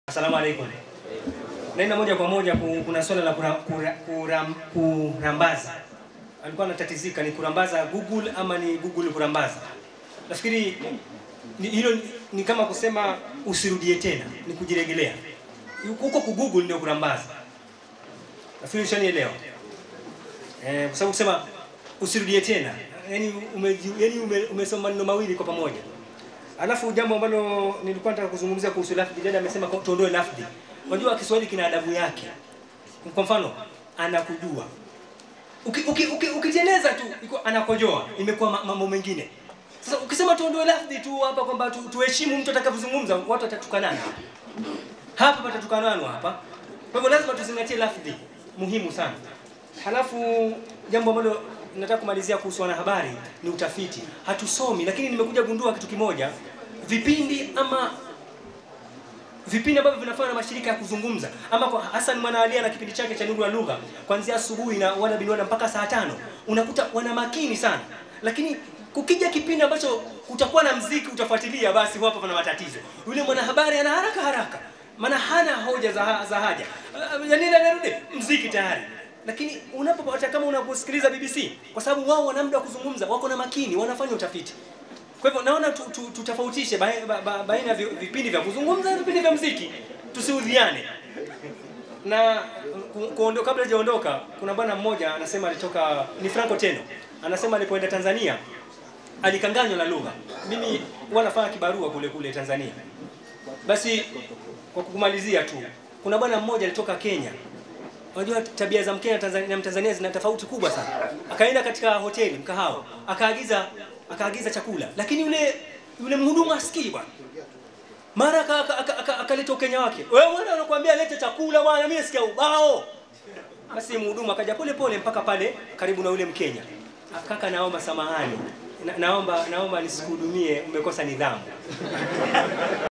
Asalamu alaikum. Naenda moja kwa moja ku- kuna swala la kura, kura, kuram, kurambaza. Alikuwa anatatizika ni kurambaza Google ama ni Google kurambaza. Nafikiri ni, hilo ni, ni kama kusema usirudie tena, ni kujiregelea. Huko ku Google ndio kurambaza. Nafikiri ushanielewa. Eh, kwa sababu kusema usirudie tena. Yaani ume, yani ume, umesoma maneno mawili kwa pamoja. Alafu jambo ambalo nilikuwa nataka kuzungumzia kuhusu lafdhi, dada amesema kwa- tuondoe lafdhi. Unajua Kiswahili kina adabu yake. Kwa mfano, anakujua. Uki- uki- uki- Ukiteneza tu iko anakojoa, imekuwa ma- mambo mengine. Sasa ukisema tuondoe lafdhi tu hapa kwamba tu, tuheshimu mtu atakavyozungumza, watu watatukanana. Hapa patatukananwa hapa. Kwa hivyo lazima tuzingatie lafdhi, muhimu sana. Halafu jambo ambalo nataka kumalizia kuhusu wanahabari ni utafiti. Hatusomi, lakini nimekuja gundua kitu kimoja, vipindi ama vipindi ambavyo vinafanywa na mashirika ya kuzungumza ama kwa Hassan Mwanaali na kipindi chake cha Nuru ya Lugha kuanzia asubuhi na wana binwana mpaka saa tano unakuta wana makini sana, lakini kukija kipindi ambacho kutakuwa na mziki utafuatilia, basi hapo pana matatizo. Yule mwanahabari ana haraka haraka, maana hana hoja za, za haja uh, yani anarudi mziki tayari lakini unapopata kama unaposikiliza BBC, kwa sababu wao wana muda wa kuzungumza, wako na makini, wanafanya utafiti. Kwa hivyo naona tu- tu- tutofautishe baina ba, ba, baina ya vi- vipindi vya kuzungumza na vipindi vya mziki, tusiudhiane. Na ku- kuondo, kabla hajaondoka, kuna bwana mmoja anasema alitoka, ni Franco Teno, anasema alipoenda Tanzania alikanganywa na lugha. Mimi huwa nafanya kibarua kule kule Tanzania. Basi kwa kumalizia tu, kuna bwana mmoja alitoka Kenya Unajua tabia za Mkenya na Tanzania, na Mtanzania zina tofauti kubwa sana. Akaenda katika hoteli mkahawa, akaagiza akaagiza chakula, lakini yule yule mhudumu asikii bwana. Mara akaleta aka, aka, akaleta Ukenya wake. Wewe bwana anakuambia lete chakula bwana, mimi nasikia ubao. Basi mhudumu akaja pole pole mpaka pale karibu na yule Mkenya. Kaka, naomba samahani. Na, naomba naomba nisikuhudumie, umekosa nidhamu.